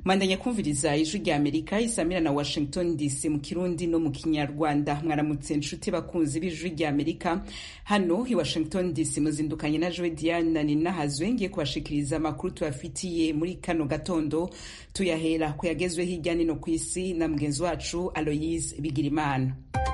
mwandanya kumviriza ijwi rya amerika isamira na washington dc mu kirundi no mu kinyarwanda mwaramutse nshuti bakunzi b'ijwi rya amerika hano i washington dc muzindukanye na joe diana ninahazwe ngiye kubashikiriza amakuru tubafitiye muri kano gatondo tuyahera ku yagezwe hirya nino ku isi na mugenzi wacu aloyise bigirimana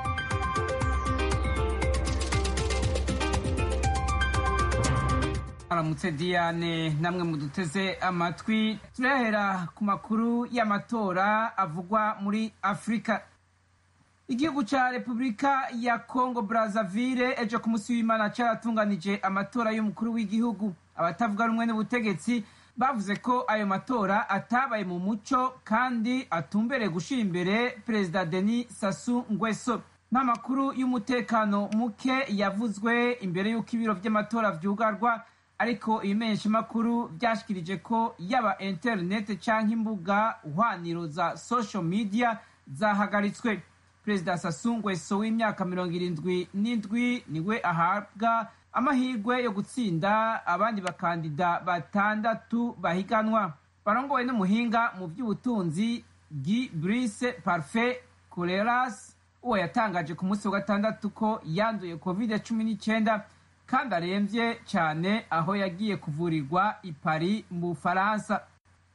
aramutse diane namwe muduteze amatwi turahera ku makuru y'amatora avugwa muri afurika igihugu ca repubulika ya congo brazzaville ejo ku munsi w'imana caratunganije amatora y'umukuru w'igihugu abatavuga rumwe n'ubutegetsi bavuze ko ayo matora atabaye mu muco kandi atumbereye gushira imbere perezida denis sasu ngweso n'amakuru y'umutekano muke yavuzwe imbere y'uko ibiro vy'amatora vyugarwa ariko ibimenyeshamakuru vyashikirije ko yaba interineti canke imbuga hwaniro za social media zahagaritswe perezida Sassou Nguesso w'imyaka mirongo irindwi n'indwi niwe ahabwa amahirwe yo gutsinda abandi bakandida batandatu bahiganwa barongowe n'umuhinga mu vy'ubutunzi Guy Brice Parfait Coleras uwo yatangaje ku munsi wa gatandatu ko yanduye covid cumi n'icyenda kandi aremvye cyane aho yagiye kuvurirwa i Paris mu Bufaransa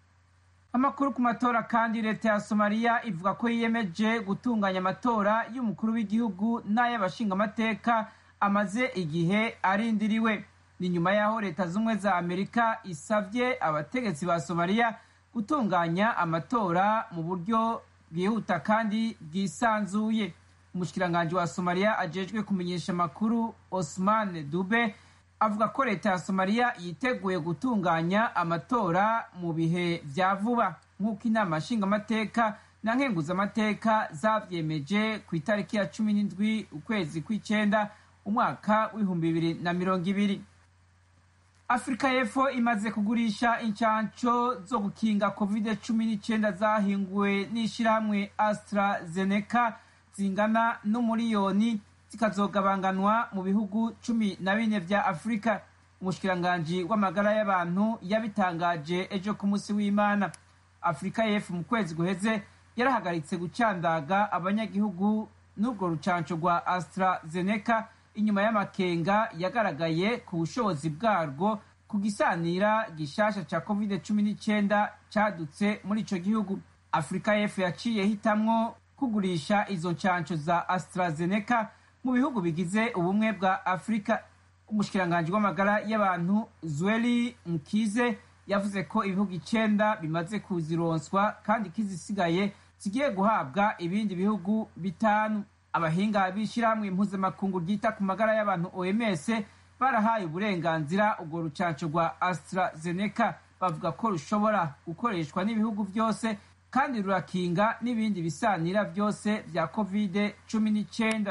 amakuru ku matora kandi leta ya somaliya ivuga ko yiyemeje gutunganya amatora y'umukuru w'igihugu n'ay'abashingamateka amaze igihe arindiriwe ni nyuma y'aho leta z'ubumwe za amerika isavye abategetsi ba somaliya gutunganya amatora mu buryo bwihuta kandi bwisanzuye umushikiranganji wa somaliya ajejwe kumenyesha amakuru osman dube avuga ko leta ya somaliya yiteguye gutunganya amatora mu bihe vya vuba nk'uko inama nshingamateka na nkenguzamateka zavyemeje ku itariki ya cumi n'indwi ukwezi kw'icenda umwaka w'ibihumbi bibiri na mirongo ibiri afurika y'epfo imaze kugurisha incanco zo gukinga covid cumi n'icenda zahinguwe n'ishirahamwe astrazeneca zingana n'umuriyoni zikazogabanganwa mu bihugu cumi na bine vya afurika umushikiranganji w'amagara y'abantu yabitangaje ejo ku munsi w'imana afurika y'epfo mu kwezi guheze yarahagaritse gucandaga abanyagihugu n'urwo rucanco rwa astrazeneca inyuma y'amakenga yagaragaye ku bushobozi bwarwo ku gisanira gishasha ca covid cumi n'icyenda cadutse muri ico gihugu afurika y'epfo yaciye hitamwo kugurisha izo ncanco za astrazeneca mu bihugu bigize ubumwe bwa afurika umushikiranganji w'amagara y'abantu zweli mkize yavuze ko ibihugu icenda bimaze kuzironswa kandi kizisigaye zigiye guhabwa ibindi bihugu bitanu abahinga b'ishirahamwe impuzamakungu ryita ku magara y'abantu oms barahaye uburenganzira urwo rucanco rwa astrazeneca bavuga ko rushobora gukoreshwa n'ibihugu vyose kandi rurakinga n'ibindi bisanira vyose vya covid cumi n'icyenda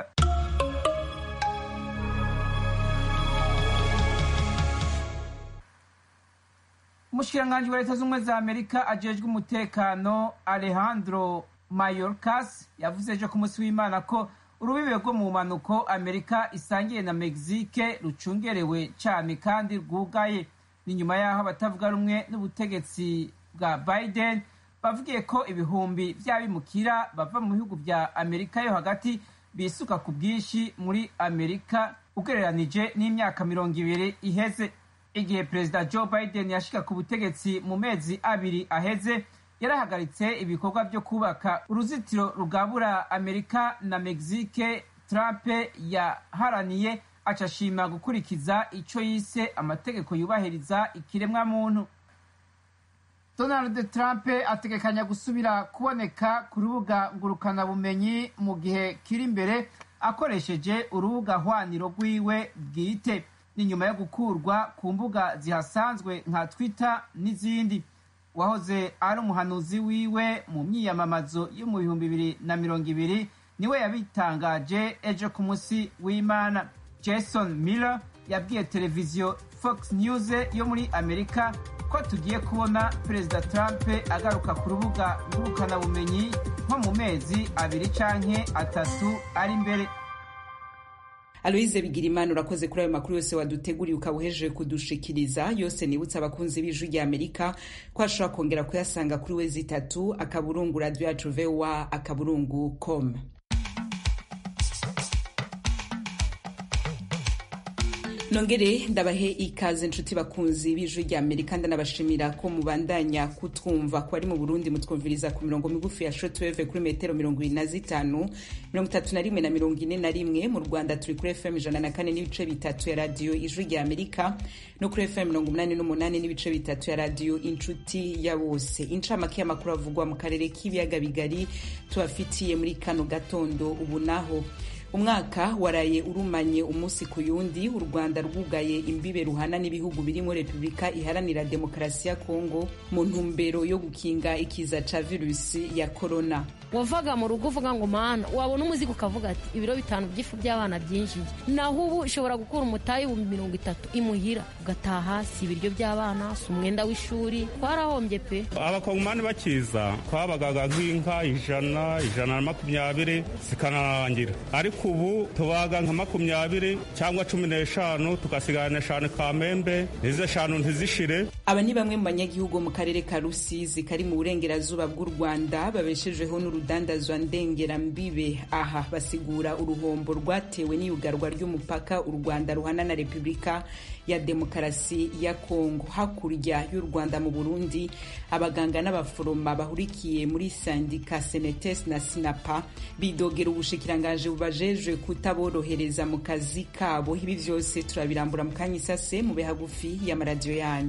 umushikiranganji wa leta z'ubumwe za amerika ajejwe umutekano alejandro mayorkas yavuze ejo ku munsi w'imana ko urubibe rwo mu mpanuko amerika isangiye na mexique rucungerewe cyane kandi rwugaye ni nyuma y'aho abatavuga rumwe n'ubutegetsi bwa biden bavugiye ko ibihumbi vy'abimukira bava mu bihugu vya amerika yo hagati bisuka ku bwinshi muri amerika ugereranije n'imyaka mirongo ibiri iheze igihe perezida joe biden yashika ku butegetsi mu mezi abiri aheze yarahagaritse ibikorwa byo kubaka uruzitiro rugabura amerika na mexique trump yaharaniye acashima gukurikiza ico yise amategeko yubahiriza ikiremwamuntu donald trump ategekanya gusubira kuboneka ku rubuga ngurukanabumenyi mu gihe kiri imbere akoresheje urubuga hwaniro rwiwe bwite ni nyuma yo gukurwa ku mbuga zihasanzwe nka twitter n'izindi wahoze ari umuhanuzi wiwe mu myiyamamazo yo mu bihumbi bibiri na mirongo ibiri niwe yabitangaje ejo ku munsi w'imana jason miller yabwiye televiziyo fox news yo muri amerika ko tugiye kubona perezida trump agaruka ku rubuga ngurukanabumenyi nko mu mezi abiri canke atatu ari imbere aloise bigirimana urakoze kuri ayo makuru yose waduteguriye ukaba uhejeje kudushikiriza yose nibutsa abakunzi b'ijwi rya amerika ko ashobora kongera kuyasanga kuri wezi itatu akaburungu radio yacu voa akaburungu com nongere ndabahe ikaze inshuti bakunzi b'ijwi rya amerika ndanabashimira ko mubandanya kutwumva ko ari mu burundi mutwumviriza ku mirongo migufi ya shotweve kuri metero mirongo ibiri na zitanu mirongo itatu na rimwe na mirongo ine na rimwe mu rwanda turi kuri fm ijana na kane n'ibice bitatu ya radiyo ijwi rya amerika no kuri fm mirongo umunani n'umunani n'ibice bitatu ya radiyo inshuti ya bose incamake y'amakuru avugwa mu karere k'ibiyaga bigari tubafitiye muri kano gatondo ubu naho umwaka waraye urumanye umunsi ku yundi u rwanda rwugaye imbibe ruhana n'ibihugu birimo repubulika iharanira demokarasi ya kongo mu ntumbero yo gukinga ikiza ca virusi ya korona wavaga mu rugo uvuga ngo mana wabona umuzigo ukavuga ati ibiro bitanu by'ifu by'abana byinjiye naho ubu ushobora gukura umutayi ibihumbi mirongo itatu imuhira ugataha si ibiryo by'abana si umwenda w'ishuri twarahombye pe abakongomani bakiza twabagaga nk'inka ijana ijana na makumyabiri zikanarangira ariko ubu tubaga nka makumyabiri cyangwa cumi n'eshanu tugasigana eshanu kamembe izo eshanu ntizishire aba ni bamwe mu banyagihugu mu karere ka rusizi kari mu burengerazuba bw'u rwanda babeshejeho n'urudandazwa ndengerambibe aha basigura uruhombo rwatewe n'iyugarwa ry'umupaka u rwanda ruhana na repubulika ya demokarasi ya kongo hakurya y'u rwanda mu burundi abaganga n'abaforoma bahurikiye muri sandika senetes na sinapa bidogera ubushikirangaje bubajejwe kutaborohereza mu kazi kabo ibi byose turabirambura mu kanya isase mube hagufi y'amaradiyo yanyu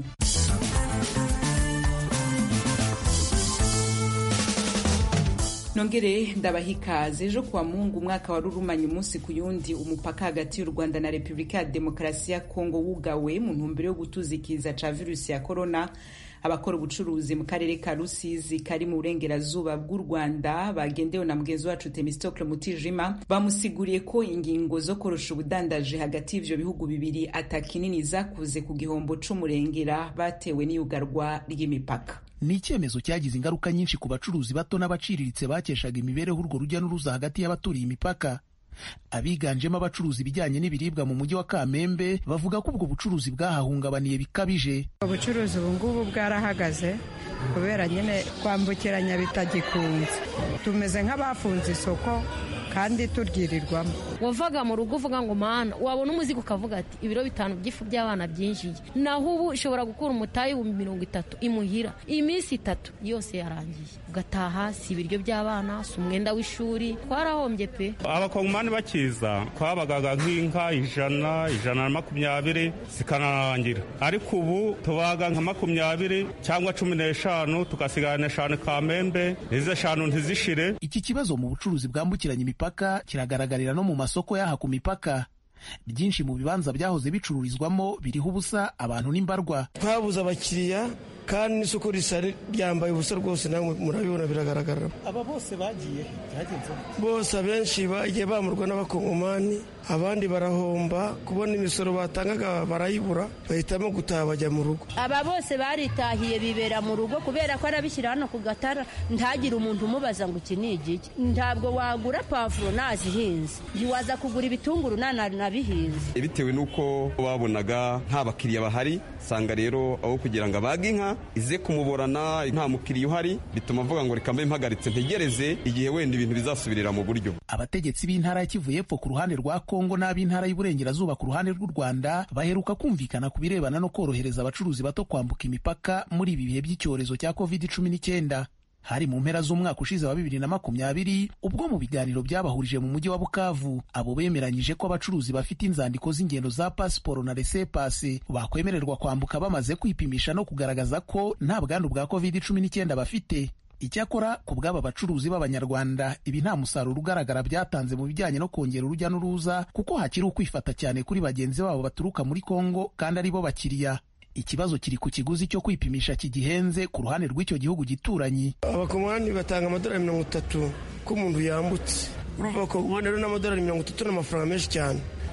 nongere ndabaha ikaze ejo kuwa mungu umwaka wari urumanye umunsi ku yundi umupaka hagati y'u rwanda na repubulika ya demokarasi ya kongo wugawe mu ntumbero yo gutuzikiza ca virusi ya korona abakora ubucuruzi mu karere ka rusizi kari mu burengerazuba bw'u rwanda bagendewe na mugenzi wacu temistokle mutijima bamusiguriye ko ingingo zo korosha ubudandaje hagati y'ivyo bihugu bibiri atakinini zakuze ku gihombo c'umurengera batewe n'iyugarwa ry'imipaka ni icyemezo cyagize ingaruka nyinshi ku bacuruzi bato n'abaciriritse bakeshaga imibereho urwo rujya n'uruza hagati y'abaturiye imipaka abiganjemo abacuruzi ibijyanye n'ibiribwa mu mujyi wa kamembe bavuga ko ubwo bucuruzi bwahahungabaniye bikabije ubucuruzi ubu ngubu bwarahagaze kubera nyine kwambukiranya bitagikunze tumeze nk'abafunze isoko kandi turyirirwamo wavaga mu rugo uvuga ngo mana wabona umuzigo ukavuga ati ibiro bitanu by'ifu by'abana byinjiye naho ubu ushobora gukura umutayi ibihumbi mirongo itatu imuhira iminsi itatu yose yarangiye ugataha si ibiryo by'abana si umwenda w'ishuri twarahombye pe abakongomani bakiza twabagaga nk'inka ijana ijana na makumyabiri zikanarangira ariko ubu tubaga nka makumyabiri cyangwa cumi n'eshanu tugasigana eshanu kamembe izo eshanu ntizishire iki kibazo mu bucuruzi bwambukiranya imipaka kiragaragarira no mu masoko y'aha ku mipaka byinshi mu bibanza byahoze bicururizwamo biriho ubusa abantu n'imbarwa twabuze abakiriya kandi n'isoko risa ryambaye ubusa rwose nawe murabibona biragaragara aba bose bagiye byagenze bose abenshi bagiye bamurwa n'abakongomani abandi barahomba kubona imisoro batangaga barayibura bahitamo gutaha bajya mu rugo aba bose baritahiye bibera mu rugo kubera ko arabishyira hano ku gatara ntagire umuntu umubaza ngo iki ni igiki ntabwo wagura pavuro nazihinze ntiwaza kugura ibitunguru nanabihinze bitewe n'uko babonaga nta bakiriya bahari usanga rero aho kugira ngo abage inka ize kumuborana nta mukiriya uhari bituma avuga ngo reka mbe mpagaritse ntegereze igihe wenda ibintu bizasubirira mu buryo abategetsi b'intara ya kivu y'epfo ku ruhande rwa kongo n'ab'intara y'uburengerazuba ku ruhande rw'u rwanda baheruka kumvikana ku birebana no korohereza abacuruzi bato kwambuka imipaka muri ibi bihe by'icyorezo cya covid cumi n'icyenda hari mu mpera z'umwaka ushize wa bibiri na makumyabiri ubwo mu biganiro byabahurije mu mujyi wa bukavu abo bemeranyije ko abacuruzi bafite inzandiko z'ingendo za pasiporo na resepasi bakwemererwa kwambuka bamaze kwipimisha no kugaragaza ko nta bwandu bwa covid cumi n'icyenda bafite icyakora ku bw'aba bacuruzi b'abanyarwanda ibi nta musaruro ugaragara byatanze mu bijyanye no kongera urujya n'uruza kuko hakiri ukwifata cyane kuri bagenzi babo baturuka muri kongo kandi ari bo bakiriya ikibazo kiri ku kiguzi cyo kwipimisha kigihenze ku ruhande rw'icyo gihugu gituranyi abakomani batanga amadolari mirongo itatu ko umuntu yambutse urumva abakomani rero n'amadolari mirongo itatu n'amafaranga menshi cyane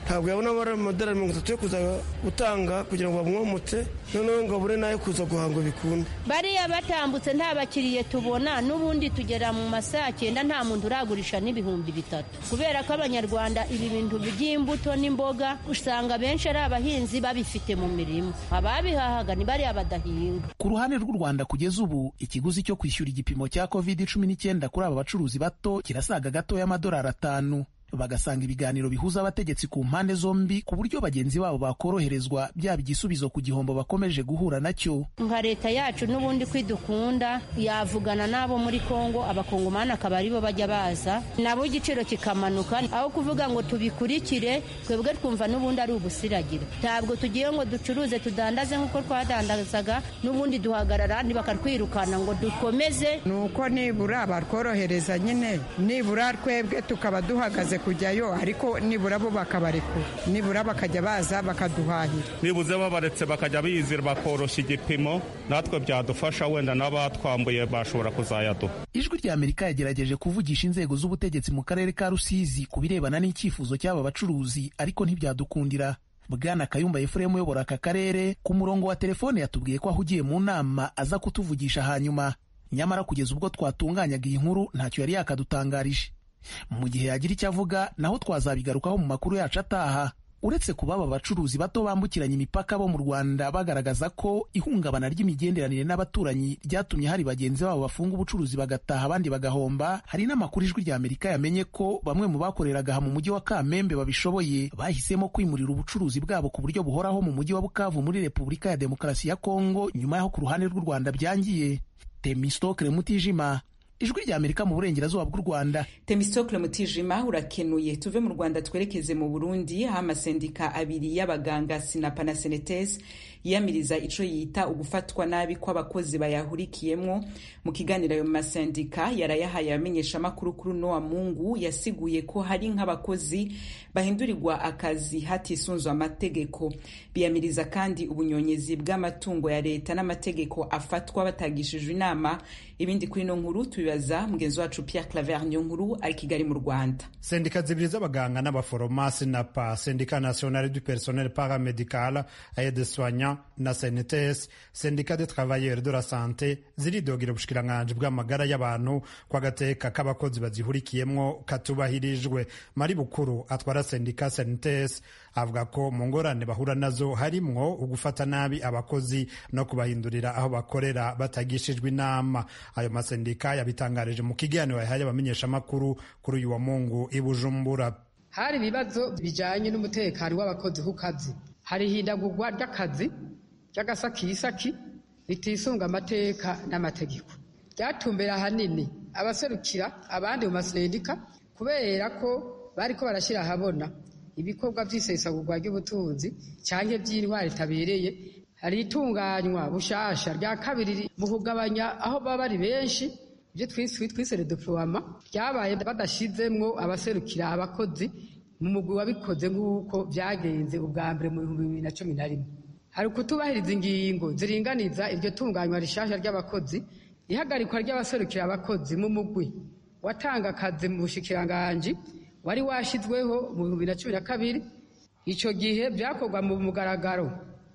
ntabwo yabona amadolari mirongo itatu yo kuza gutanga kugira ngo bamwomotse noneho ngo abure n'ayo kuza guhanga bikunde bariya batambutse nta bakiriye tubona n'ubundi tugera mu masaha cyenda nta muntu uragurisha n'ibihumbi bitatu kubera ko abanyarwanda ibi bintu by'imbuto n'imboga usanga benshi ari abahinzi babifite mu mirima ababihahaga ni bariya badahinga ku ruhande rw'u rwanda kugeza ubu ikiguzi cyo kwishyura igipimo cya covid cumi n'icyenda kuri aba bacuruzi bato kirasaga gato y'amadolari atanu bagasanga ibiganiro bihuza abategetsi ku mpande zombi ku buryo bagenzi babo bakoroherezwa byaba igisubizo ku gihombo bakomeje guhura nacyo nka leta yacu n'ubundi kwidukunda yavugana n'abo muri kongo abakongomani akaba aribo bajya baza nabo igiciro kikamanuka aho kuvuga ngo tubikurikire twebwe twumva n'ubundi ari ubusiragira ntabwo tugiye ngo ducuruze tudandaze nk'uko twadandazaga n'ubundi duhagarara bakatwirukana ngo dukomeze ni uko nibura batworohereza nyine nibura twebwe tukaba duhagaze kujyayo ariko nibura bo bakabarekura nibura bakajya baza bakaduhahira nibuze babaretse bakajya bizira bakoroshya igipimo natwe byadufasha wenda n'abatwambuye bashobora kuzayaduha ijwi rya amerika yagerageje kuvugisha inzego z'ubutegetsi mu karere ka rusizi ku birebana n'icyifuzo cy'aba bacuruzi ariko ntibyadukundira bwana kayumba efuremu uyobora aka karere ku murongo wa telefone yatubwiye ko ahugiye mu nama aza kutuvugisha hanyuma nyamara kugeza ubwo twatunganyaga iyi nkuru ntacyo yari yakadutangarije mu gihe yagira icyo avuga naho twazabigarukaho mu makuru yacu ataha uretse kuba aba bacuruzi bato bambukiranya imipaka bo mu rwanda bagaragaza ko ihungabana ry'imigenderanire n'abaturanyi ryatumye hari bagenzi babo bafunga ubucuruzi bagataha abandi bagahomba hari n'amakuru ijwi rya amerika yamenye ko bamwe mu bakoreraga aha mu mujyi wa kamembe babishoboye bahisemo kwimurira ubucuruzi bwabo ku buryo buhoraho mu mujyi wa bukavu muri repubulika ya demokarasi ya kongo nyuma y'aho ku ruhande rw'u rwanda byangiye temistokre mutijima ijwi rya amerika mu burengerazuba bw'u rwanda temistokle mutijima urakenuye tuve mu rwanda twerekeze mu burundi aho amasendika abiri y'abaganga sinapa na senetes yiyamiriza ico yita ugufatwa nabi kw'abakozi bayahurikiyemwo mu kiganiro ayo masendika yarayahaye abamenyeshamakuru kuri nowa mungu yasiguye ko hari nk'abakozi bahindurirwa akazi hatisunzwe amategeko biyamiriza kandi ubunyonyezi bw'amatungo ya leta n'amategeko afatwa batagishijwe inama ibindi kuri ino nkuru tubibaza mugenzi wacu Pierre Claver niyo nkuru ari Kigali mu Rwanda sendika zibiri z'abaganga n'abaforomasi na pa sendika nationale du personnel paramedical aide soignant na CNTS sendika de travailleurs de la santé ziridogira ubushikiranganji bw'amagara y'abantu kwa gateka k'abakozi bazihurikiyemwo katubahirijwe mari bukuru atwara sendika CNTS avuga ko mu ngorane bahura nazo harimwo ugufata nabi abakozi no kubahindurira aho bakorera batagishijwe inama ayo masendika yabitangarije mu kiganiro yahaye abamenyeshamakuru kuri uyu wa mungu i bujumbura hari ibibazo bijanye n'umutekano w'abakozi ku kazi hari ihindagurwa ry'akazi ry'agasakisaki ritisunga amateka n'amategeko ryatumbera ahanini abaserukira abandi mu masendika kubera ko bariko barashyira ahabona ibikorwa by'isesagurwa ry'ubutunzi cyangwa by'intwari itabereye hari itunganywa bushasha rya kabiri mu kugabanya aho baba bari benshi ibyo twise redeploiement ryabaye badashizemwo abaserukira abakozi mu mugwi wabikoze nk'uko byagenze ubwa mbere mu bihumbi bibiri na cumi na rimwe hari ukutubahiriza ingingo ziringaniza iryo tunganywa rishasha ry'abakozi ihagarikwa ry'abaserukira abakozi mu mugwi watanga akazi mu bushikiranganji wari washizweho mu bihumbi na cumi na kabiri icyo gihe byakorwa mu mugaragaro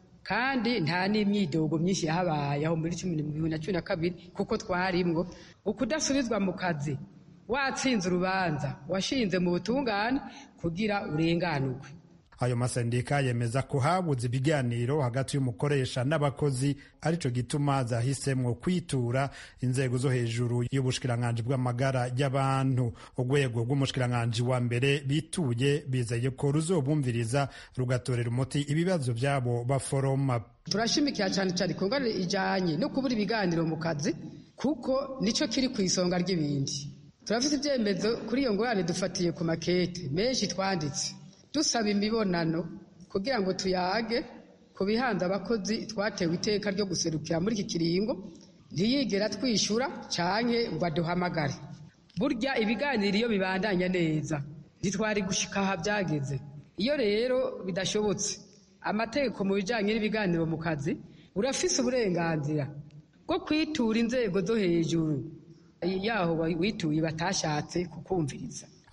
kandi nta n'imyidogo myinshi yahabaye aho muri bibiri na cumi na kabiri kuko twarimwo ukudasubizwa mu kazi watsinze urubanza washinze mu butungane kugira urenganurwe ayo masendika yemeza ko habuze ibiganiro hagati y'umukoresha n'abakozi arico gituma zahisemwo kwitura inzego zo hejuru y'ubushikiranganji bw'amagara y'abantu urwego rw'umushikiranganji wa mbere bituye bizeye ko ruzobumviriza rugatorera umuti ibibazo byabo baforoma turashimikira cyane cyane ku ngorane ijanye no kubura ibiganiro mu kazi kuko nico kiri ku isonga ry'ibindi turafite ibyemezo kuri iyo ngorane dufatiye ku makete menshi twanditse dusaba imibonano kugira ngo tuyage ku bihanze abakozi twatewe iteka ryo guserukira muri iki kiringo ntiyigera twishyura canke ngo aduhamagare burya ibiganiro iyo bibandanya neza ntitwari gushika aha byageze iyo rero bidashobotse amategeko mu bijanye n'ibiganiro mu kazi urafise uburenganzira bwo kwitura inzego zo hejuru yaho wituye batashatse kukumviriza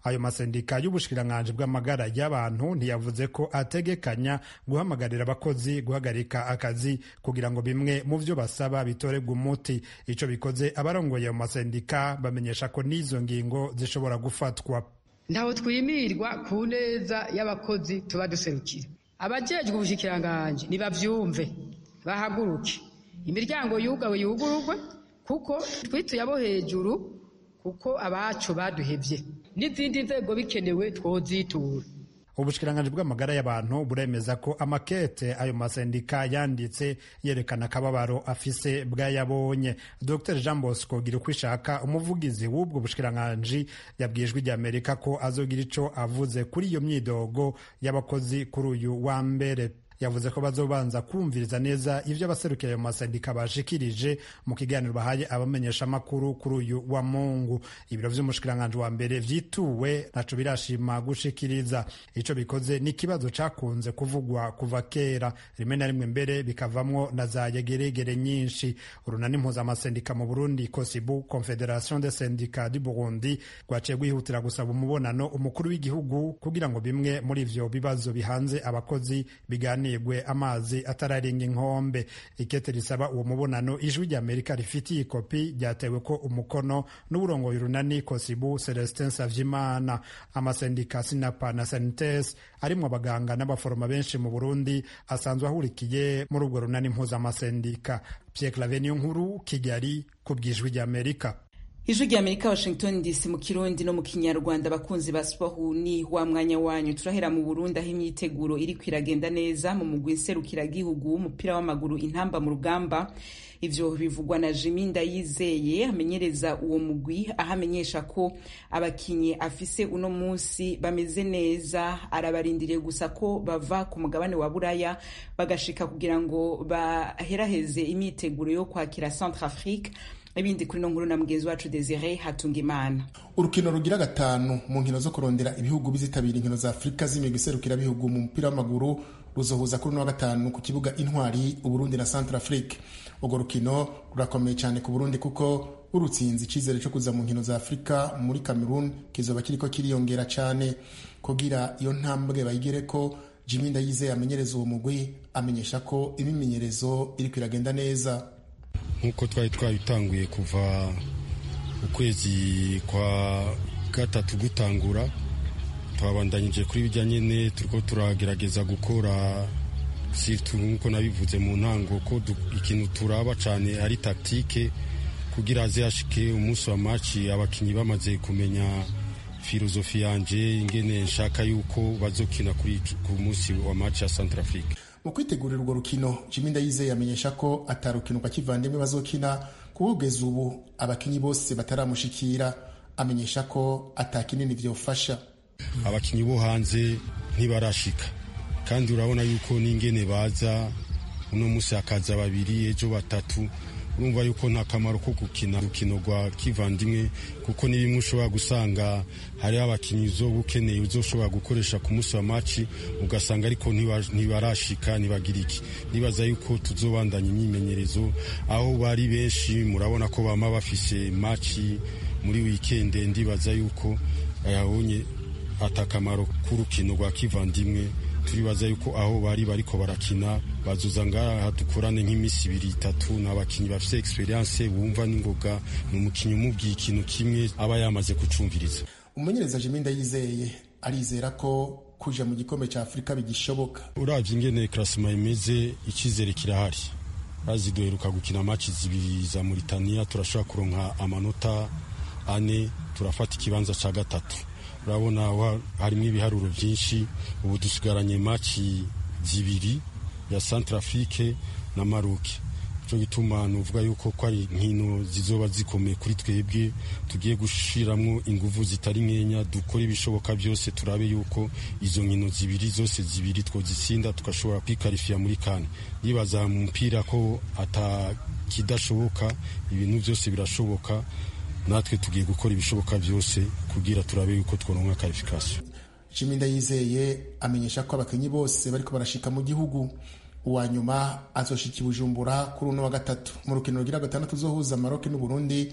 ayo masendika y'ubushikiranganji bw'amagara y'abantu ntiyavuze ko ategekanya guhamagarira abakozi guhagarika akazi kugira ngo bimwe mu vyo basaba bitorebwe umuti ico bikoze abarongoye mu masendika bamenyesha ko n'izo ngingo zishobora gufatwa ntaho twimirwa ku neza y'abakozi tuba duserukira abajejwe ubushikiranganji nibavyumve bahaguruke imiryango yugawe yugururwe kuko twituye abo hejuru kuko abacu baduhevye n'izindi nzego bikenewe twozitura ubushikiranganji bw'amagara y'abantu buremeza ko amakete ayo masendika yanditse yerekana akababaro afise bwayabonye dr jean bosco gira uko ishaka umuvugizi w'ubwo bushikiranganji yabwijwe ijya amerika ko azogira ico avuze kuri iyo myidogo y'abakozi kuri uyu wa mbere yavuze ko bazobanza kumviriza neza ivyo abaserukiye ayo masendika bashikirije mu kiganiro bahaye abamenyeshamakuru kuri uyu wa mungu ibiro vy'umushikiranganji wa mbere vyituwe naco birashima gushikiriza ico bikoze n'ikibazo cakunze kuvugwa kuva kera rimwe na rimwe mbere bikavamwo na za yegeregere nyinshi urunani mpuzamasendika mu burundi kosibu confederation de syndicat du burundi rwaciye rwihutira gusaba umubonano umukuru w'igihugu kugira ngo bimwe muri ivyo bibazo bihanze abakozi biganire hanigwe amazi atararenga inkombe ikete risaba uwo mubonano ijwi rya amerika rifitiye ikopi ryatewe ko umukono n'uburongoye urunani kosibu celestin savyimana amasendika sinapa na sanites arimwo abaganga n'abaforoma benshi mu burundi asanzwe ahurikiye muri ubwo runani mpuzamasendika pierre clave niyo nkuru kigali ku bw'ijwi rya amerika ijwi rya amerika washington dc mu kirundi no mu kinyarwanda abakunzi ba sipahu ni wa mwanya wanyu turahera mu burundi aho imyiteguro iri kwiragenda neza mu mugwi nserukiragihugu w'umupira w'amaguru intamba mu rugamba ivyo bivugwa na jimi ndayizeye amenyereza uwo mugwi aho amenyesha ko abakinyi afise uno munsi bameze neza arabarindiriye gusa ko bava ku mugabane wa buraya bagashika kugira ngo baheraheze imyiteguro yo kwakira centre afrique ibindi kuri no nkuru na mugenzi wacu Desire Hatungimana urukino rugira gatanu mu nkino zo kurondera ibihugu bizitabira inkino za Afurika z'imigwi iserukira bihugu mu mupira w'amaguru ruzohuza kuri no wa gatanu ku kibuga Intwari Uburundi na Central Afrique urwo rukino rurakomeye cyane ku Burundi kuko urutsinzi icizere cyo kuza mu nkino za Afurika muri Cameroon kizoba kiriko kiriyongera cyane kugira iyo ntambwe bayigere ko Jimmy Ndayizeye amenyereza uwo mugwi amenyesha ko imimenyerezo iri kwiragenda neza nk'uko twari twabitanguye kuva ukwezi kwa gatatu gutangura twabandanyije kuri bijya nyine turiko turagerageza gukora sirtu nk'uko nabivuze mu ntango ko ikintu turaba cyane ari taktike kugira haze hashike umunsi wa maci abakinnyi bamaze kumenya filozofi yanje ingene nshaka yuko bazokina kuri ku munsi wa maci ya Centrafrique mu kwitegurira urwo rukino Jimmy Ndayizeye amenyesha ko atarukinuka kivandimwe bazokina kugeza ubu abakinyi bose bataramushikira amenyesha ko atakinini vyofasha abakinyi bo hanze ntibarashika kandi urabona yuko n'ingene baza uno musi hakaza babiri ejo batatu urumva yuko nta kamaro ko gukina urukino rwa kivandimwe kuko ni bimwe ushobora gusanga hariho abakinnyi uzoba ukeneye uzoshobora gukoresha ku munsi wa maci ugasanga ariko ntibarashika ntibagira iki nibaza yuko tuzobandanya imyimenyerezo aho bari benshi murabona ko bama bafise maci muri wikende ndibaza yuko ayabonye atakamaro k'urukino rwa kivandimwe turibaza yuko aho bari bariko barakina bazuza ngaha dukorane nk'iminsi ibiri itatu ni abakinnyi bafite experience bumva n'ingoga ni umukinnyi umubwiye ikintu kimwe aba yamaze kucumviriza umumenyereza Jimmy Ndayizeye arizera ko kuja mu gikombe cya Afurika bigishoboka uravye ingene klasima imeze icyizere kirahari bazi duheruka gukina maci zibiri za Mauritania turashobora kuronka amanota ane turafata ikibanza ca gatatu urabona harimo ibiharuro byinshi ubu dusigaranye maci zibiri ya Centrafrique na Maroc cyo gituma nuvuga yuko ko ari nkino zizoba zikomeye kuri twebwe tugiye gushiramwo inguvu zitari nkenya dukora ibishoboka byose turabe yuko izo nkino zibiri zose zibiri twozitsinda tugashobora kwikarifiya muri kane yibaza mu mupira ko atakidashoboka ibintu byose birashoboka natwe tugiye gukora ibishoboka byose kugira turabe yuko tworonka karifikasiyo Jimmy Ndayizeye amenyesha ko abakinnyi bose bariko barashika mu gihugu uwa nyuma azoshika i Bujumbura kuri uno wa gatatu mu rukino rugira gatandatu uzohuza Maroc n'u Burundi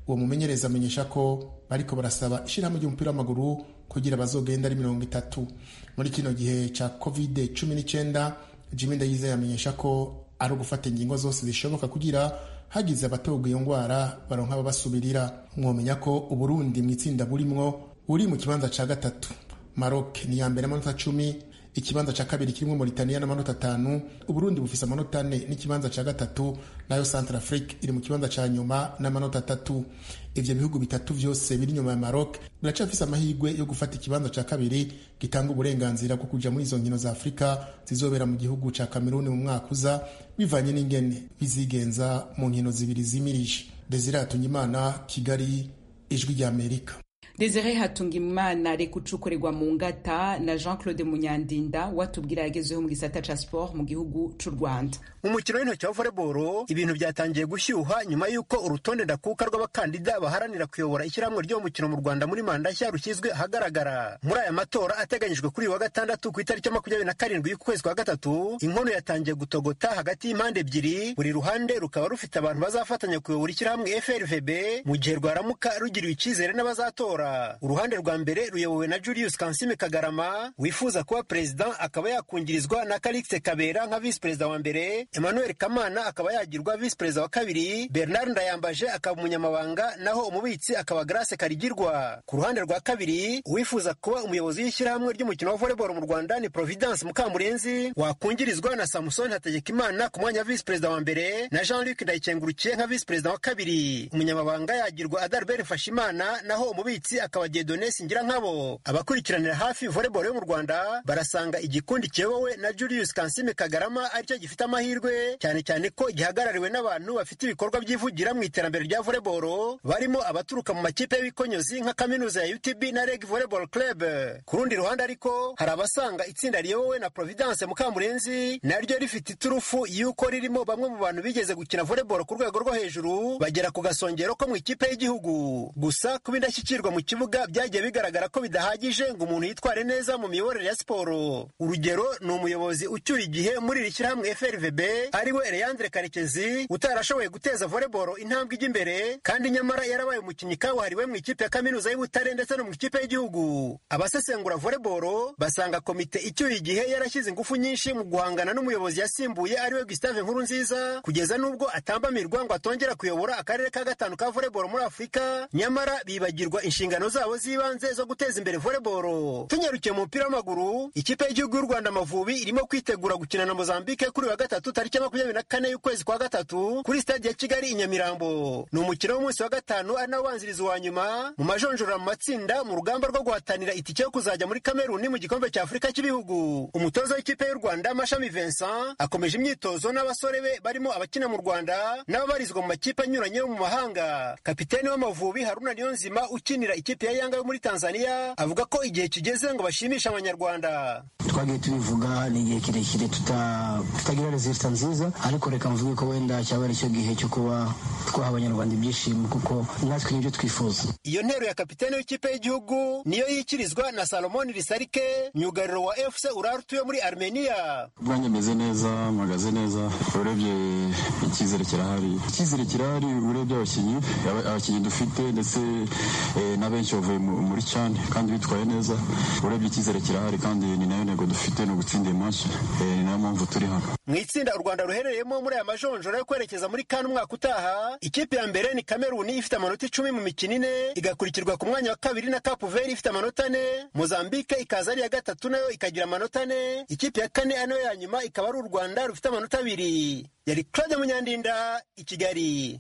uwo mumenyereza amenyesha ko bariko barasaba ishyirahamwe ry'umupira w'amaguru kugira bazogenda ari mirongo itatu muri kino gihe ca covid cumi n'icyenda jimmy ndayizeye amenyesha ko ari ugufata ingingo zose zishoboka kugira hagize abatoga iyo ndwara baronka ababasubirira mwomenya ko uburundi mu itsinda burimwo buri mu kibanza ca gatatu maroc ni iya mbere amanota cumi ikibanza ca kabiri kirimwo Mauritania n'amanota atanu uburundi bufise amanota ane n'ikibanza ca gatatu nayo centre afrique iri mu kibanza ca nyuma n'amanota atatu ivyo bihugu bitatu vyose biri nyuma ya maroc biracafise amahirwe yo gufata ikibanza ca kabiri gitanga uburenganzira bwo kuja muri izo nkino za afurika zizobera mu gihugu ca kameruni mu mwaka uza bivanye n'ingene bizigenza mu nkino zibiri zimirije desire hatungimana kigali ijwi rya amerika desire hatungimana reka ucukorerwa mu ngata na jean claude munyandinda watubwira yagezeho mu gisata ca sport mu gihugu c'u rwanda mu mukino w'intoki wa volleyball ibintu byatangiye gushyuha nyuma y'uko urutonde ndakuka rw'abakandida baharanira kuyobora ishyirahamwe ry'uwo mukino mu rwanda muri manda nshya rushyizwe ahagaragara muri aya matora ateganyijwe kuri uyu wa gatandatu ku itariki ya makumyabiri na karindwi y'ukwezi kwa gatatu inkono yatangiye gutogota hagati y'impande ebyiri buri ruhande rukaba rufite abantu bazafatanya kuyobora ishyirahamwe frvb mu gihe rwaramuka rugiriwe icyizere n'abazatora uruhande rwa mbere ruyobowe na julius kansime kagarama wifuza kuba perezida akaba yakungirizwa na karikise kabera nka visi perezida wa mbere emmanuel kamana akaba yagirwa visi perezida wa kabiri bernard ndayambaje akaba umunyamabanga naho umubitsi akaba grace karigirwa ku ruhande rwa kabiri uwifuza kuba umuyobozi w'ishyirahamwe ry'umukino wa volleyball mu rwanda ni providence mukamurenzi wakungirizwa na samusoni hategekimana ku mwanya wa visi perezida wa mbere na jean luc ndayikengurukiye nka visi perezida wa kabiri umunyamabanga yagirwa adalbert mfashimana naho umubitsi akaba Dieudonne Singirankabo abakurikiranira hafi volleyball yo mu Rwanda barasanga igikundi kiyobowe na Julius Kansime Kagarama aricyo gifite amahirwe cyane cyane ko gihagarariwe n'abantu bafite ibikorwa byivugira mu iterambere rya volleyball barimo abaturuka mu makipe y'ibikonyozi nka kaminuza ya UTB na Reg Volleyball Club ku rundi ruhande ariko hari abasanga itsinda riyobowe na Providence Mukamurenzi naryo rifite iturufu y'uko ririmo bamwe mu bantu bigeze gukina volleyball ku rwego rwo hejuru bagera ku gasongero ko mu ikipe y'igihugu gusa kuba indashyikirwa mu kibuga byagiye bigaragara ko bidahagije ngo umuntu yitware neza mu miyoborere ya siporo urugero ni umuyobozi ucyuye igihe muri iri shyirahamwe frvb ariwe leandre karekezi utarashoboye guteza volleyball intambwe ijya imbere kandi nyamara yarabaye umukinnyi kabuhariwe mu ikipe ya kaminuza y'ubutare ndetse no mu ikipe y'igihugu abasesengura volleyball basanga komite icyuye igihe yarashyize ingufu nyinshi mu guhangana n'umuyobozi yasimbuye ariwe gustave nkuru nziza kugeza n'ubwo atambamirwa ngo atongera kuyobora akarere ka gatanu ka volleyball muri afurika nyamara bibagirwa inshingano zabo z'ibanze zo guteza imbere volleyball tunyarukiye mu mupira w'amaguru ikipe y'igihugu y'u rwanda amavubi irimo kwitegura gukina na mozambique kuri wa gatatu tariki ya makumyabiri na kane y'ukwezi kwa gatatu kuri stade ya kigali i nyamirambo ni umukino w'umunsi wa gatanu ari nawo ubanziriza uwa nyuma mu majonjora mu matsinda mu rugamba rwo guhatanira itike yo kuzajya muri kameruni mu gikombe cya afurika cy'ibihugu umutoza w'ikipe y'u rwanda mashami vincent akomeje imyitozo n'abasore be barimo abakina mu rwanda n'ababarizwa mu makipe anyuranye yo mu mahanga kapiteni w'amavubi haruna niyonzima ukinira ikipe ya yanga yo muri tanzania avuga ko igihe kigeze ngo bashimishe abanyarwanda twagiye tubivuga ni igihe kirekire tutagira rezilita nziza ariko reka mvuge ko wenda cyaba ari cyo gihe cyo kuba twaha abanyarwanda ibyishimo kuko natwe nibyo twifuza iyo ntero ya kapitene w'ikipe y'igihugu niyo yikirizwa na salomoni risarike myugariro wa fc urartu yo muri armenia ubwanjye meze neza mpagaze neza urebye icyizere kirahari icyizere kirahari urebye abakinnyi abakinnyi dufite ndetse na benshi bavuye muri cyane kandi bitwaye neza urebye icyizere kirahari kandi ni nayo ntego dufite ni ugutsinda iyi match ni nayo mpamvu turi hano mu itsinda u rwanda ruherereyemo muri aya majonjora yo kwerekeza muri kane umwaka utaha ikipe ya mbere ni kameruni ifite amanota icumi mu mikino ine igakurikirwa ku mwanya wa kabiri na kapu veri ifite amanota ane mozambique ikaza ari iya gatatu nayo ikagira amanota ane ikipe ya kane ari nayo ya nyuma ikaba ari u rwanda rufite amanota abiri yari claude munyandinda i kigali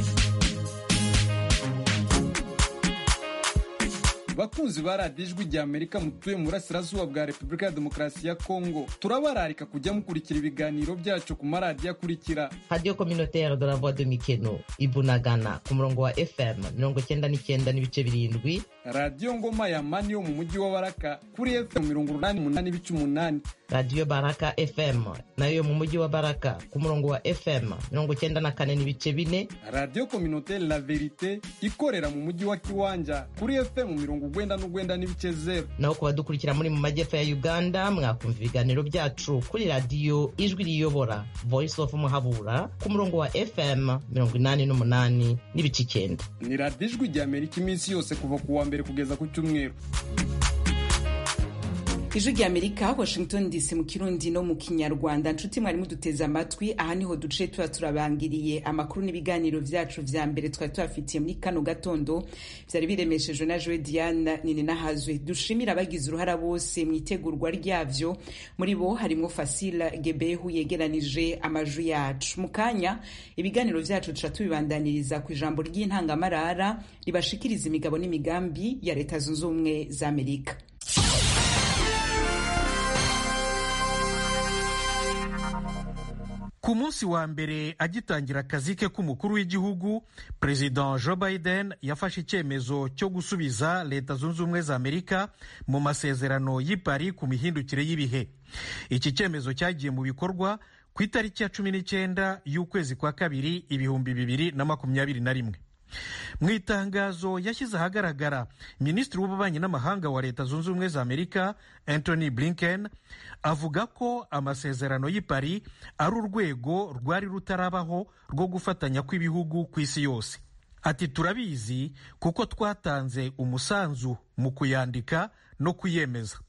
bakunzi ba radiyo ijwi rya amerika mutuye mu burasirazuba bwa repubulika ya demokarasi ya kongo turabararika kujya mukurikira ibiganiro byacu ku maradiyo akurikira radiyo kominotere de la voix de mikeno ibunagana ku murongo wa fm mirongo cyenda n'icyenda n'ibice birindwi radiyo ngoma ya mani yo mu mujyi wa baraka kuri fm mirongo urunani umunani ibice umunani radiyo baraka fm nayo yo mu mujyi wa baraka ku murongo wa fm mirongo cyenda na kane n'ibice bine radiyo kominotere la verite ikorera mu mujyi wa kiwanja kuri fm mirongo urwenda n'urwenda n'ibice zero naho ku badukurikira muri mu majyepfo ya uganda mwakumva ibiganiro byacu kuri radiyo ijwi riyobora voice of muhabura ku murongo wa fm mirongo inani n'umunani n'ibice icyenda ni radiyo ijwi rya amerika iminsi yose kuva ku wa mbere kugeza ku cyumweru ijwi rya amerika washington dc mu kirundi no mu kinyarwanda nshuti mwari muduteze amatwi aha niho duce tuba turabangiriye amakuru n'ibiganiro vyacu vya mbere twari tubafitiye muri kano gatondo vyari biremeshejwe na joe diana nini nahazwe dushimira abagize uruhara bose mu itegurwa ryavyo muri bo harimwo fasila gebehu yegeranije amajwi yacu mu kanya ibiganiro vyacu tuca tubibandaniriza ku ijambo ry'intangamarara ribashikiriza imigabo n'imigambi ya leta zunze ubumwe za amerika ku munsi wa mbere agitangira akazi ke k'umukuru w'igihugu perezida joe biden yafashe icyemezo cyo gusubiza leta zunze ubumwe za amerika mu masezerano y'i Paris ku mihindukire y'ibihe iki cyemezo cyagiye mu bikorwa ku itariki ya cumi n'icyenda y'ukwezi kwa kabiri ibihumbi bibiri na makumyabiri na rimwe mu itangazo yashyize ahagaragara minisitiri w'ububanyi n'amahanga wa leta zunze ubumwe za amerika anthony blinken avuga ko amasezerano y'i Paris ari urwego rwari rutarabaho rwo gufatanya kw'ibihugu ku isi yose ati turabizi kuko twatanze umusanzu mu kuyandika no kuyemeza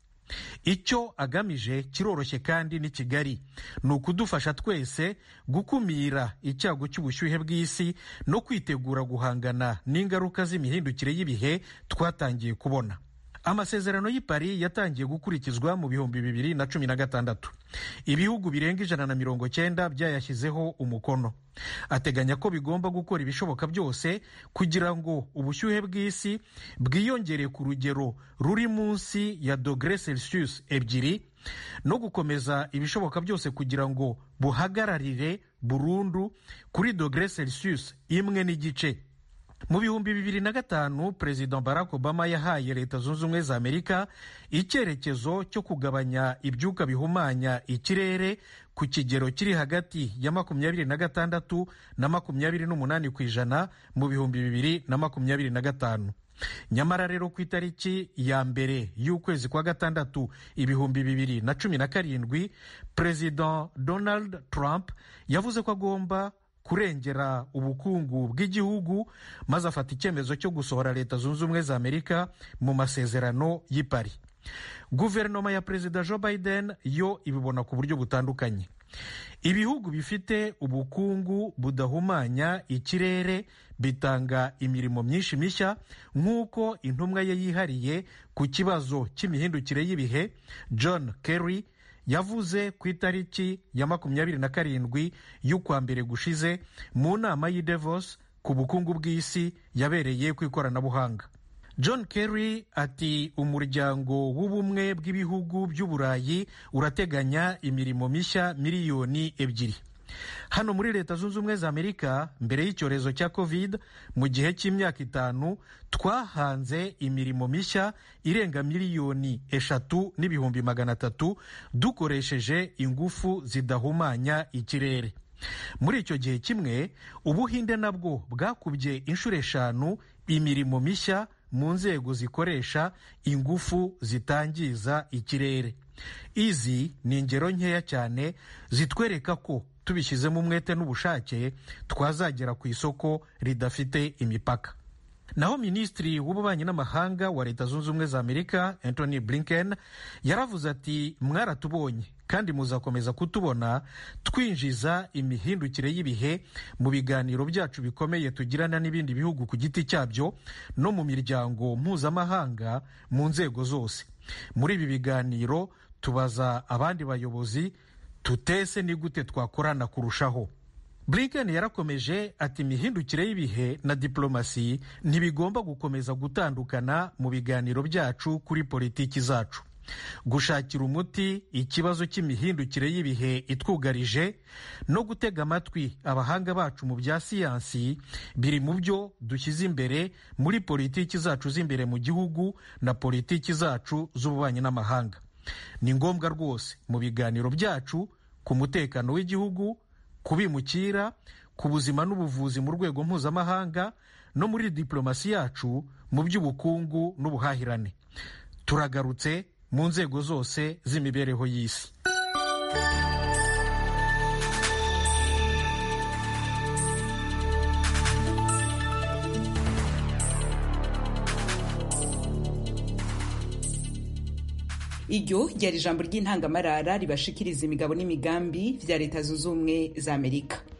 icyo agamije kiroroshye kandi ni kigali ni ukudufasha twese gukumira icyago cy'ubushyuhe bw'isi no kwitegura guhangana n'ingaruka z'imihindukire y'ibihe twatangiye kubona amasezerano y'i Paris yatangiye gukurikizwa mu bihumbi bibiri na cumi na gatandatu ibihugu birenga ijana na mirongo cyenda byayashyizeho umukono ateganya ko bigomba gukora ibishoboka byose kugira ngo ubushyuhe bw'isi bwiyongere ku rugero ruri munsi ya dogere celsius ebyiri no gukomeza ibishoboka byose kugira ngo buhagararire burundu kuri dogere celsius imwe n'igice mu bihumbi bibiri na gatanu perezida barack obama yahaye leta zunze ubumwe za amerika icyerekezo cyo kugabanya ibyuka bihumanya ikirere ku kigero kiri hagati ya makumyabiri na gatandatu na makumyabiri n'umunani ku ijana mu bihumbi bibiri na makumyabiri na gatanu nyamara rero ku itariki ya mbere y'ukwezi kwa gatandatu ibihumbi bibiri na cumi na karindwi perezida donald trump yavuze ko agomba kurengera ubukungu bw'igihugu maze afata icyemezo cyo gusohora leta zunze ubumwe za amerika mu masezerano y'i Paris guverinoma ya perezida joe biden yo ibibona ku buryo butandukanye ibihugu bifite ubukungu budahumanya ikirere bitanga imirimo myinshi mishya nk'uko intumwa ye yihariye ku kibazo cy'imihindukire y'ibihe john kerry yavuze ku itariki ya makumyabiri na karindwi y'ukwa mbere gushize mu nama y'i Davos ku bukungu bw'isi yabereye ku ikoranabuhanga john kerry ati umuryango w'ubumwe bw'ibihugu by'uburayi urateganya imirimo mishya miliyoni ebyiri hano muri leta zunze ubumwe za amerika mbere y'icyorezo cya covid mu gihe cy'imyaka itanu twahanze imirimo mishya irenga miliyoni eshatu n'ibihumbi magana atatu dukoresheje ingufu zidahumanya ikirere muri icyo gihe kimwe ubuhinde nabwo bwakubye inshuro eshanu imirimo mishya mu nzego zikoresha ingufu zitangiza ikirere izi ni ingero nkeya cyane zitwereka ko tubishyizemo umwete n'ubushake twazagera ku isoko ridafite imipaka naho minisitiri w'ububanyi n'amahanga wa leta zunze ubumwe za amerika anthony blinken yaravuze ati mwaratubonye kandi muzakomeza kutubona twinjiza imihindukire y'ibihe mu biganiro byacu bikomeye tugirana n'ibindi bihugu ku giti cyabyo no mu miryango mpuzamahanga mu nzego zose muri ibi biganiro tubaza abandi bayobozi tutese ni gute twakorana kurushaho blinken yarakomeje ati imihindukire y'ibihe na diplomasi ntibigomba gukomeza gutandukana mu biganiro byacu kuri politiki zacu gushakira umuti ikibazo cy'imihindukire y'ibihe itwugarije no gutega amatwi abahanga bacu mu bya siyansi biri mu byo dushyize imbere muri politiki zacu z'imbere mu gihugu na politiki zacu z'ububanyi n'amahanga ni ngombwa rwose mu biganiro byacu ku mutekano w'igihugu ku bimukira ku buzima n'ubuvuzi mu rwego mpuzamahanga no muri diplomasi yacu mu by'ubukungu n'ubuhahirane turagarutse mu nzego zose z'imibereho y'isi iryo ryari ijambo ry'intangamarara ribashikiriza imigabo n'imigambi vya leta zunze ubumwe za amerika